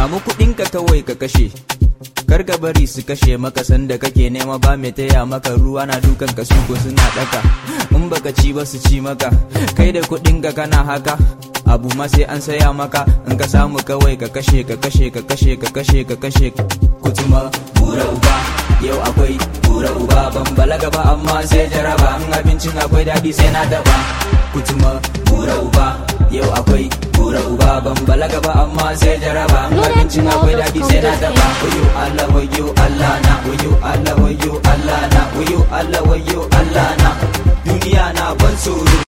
samu kuɗinka kawai ka kashe kar ka bari su kashe maka sanda kake nema ba mai taya maka ruwa na dukan ka su ko suna daka in baka ci ba su ci maka kai da kuɗin ka kana haka abu ma sai an saya maka in ka samu kawai ka kashe ka kashe ka kashe ka kashe ka kashe kutuma bura uba yau akwai bura uba ban balaga ba amma sai jaraba in abincin akwai daɗi sai na daba kutuma bura uba yau akwai bura uba ban balaga ba amma sai jaraba in abincin akwai daɗi sai na daba wayo Allah wayo Allah na wayo Allah wayo Allah na wayo Allah wayo Allah na duniya na ban tsoro